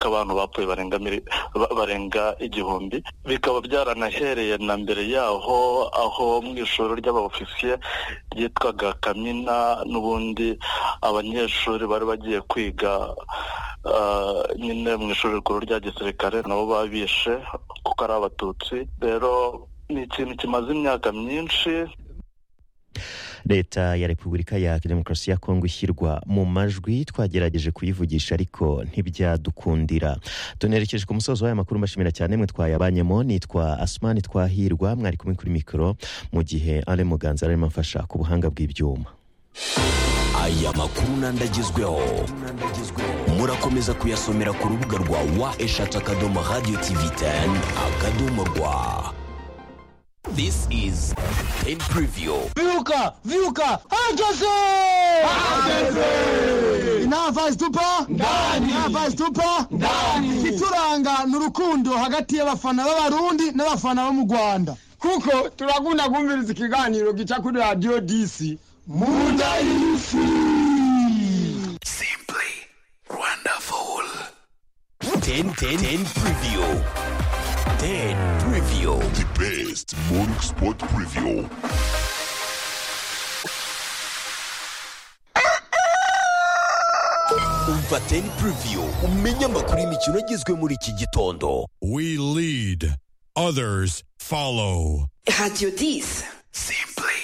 abantu bapfuye barenga igihumbi bikaba byaranahereye na mbere yaho aho mu ishuri ry'abaofisiye ryitwaga kamina n'ubundi abanyeshuri bari bagiye kwiga nyine mu ishuri rikuru rya gisirikare nabo babishe kuko ari abatutsi rero ni ikintu kimaze imyaka myinshi leta ya repubulika ya demokarasi ya kongo ishyirwa mu majwi twagerageje kuyivugisha ariko ntibyadukundira tunerekeje ku musozo w'aya makuru mbashimira cyane mwe twayabanyemo nitwa asumani twahirwa mwari kumwe kuri mikoro mu gihe ari muganza arimo amfasha ku buhanga bw'ibyuma aya makuru n'andagezweho murakomeza kuyasomera ku rubuga rwa wa eshatu akadomo radiyo tivi teni akadomo rwa This is Ten Preview. Vyuka! Vyuka! Herkese! Herkese! Inava zitupa? Ndani! Inava zitupa? Ndani! Ituranga ni urukundo hagati y'abafana b'abarundi n'abafana bo mu Rwanda. kuko turakunda kumviriza ikiganiro gica kuri radiyo disi Munda y'isi! Simply wonderful. Ten Ten Ten Preview. Ten Preview. The best morning sport preview. Umva Ten Preview umenye amakuru y'imikino agezwe muri iki gitondo. We lead, others follow. Radio 10. Simply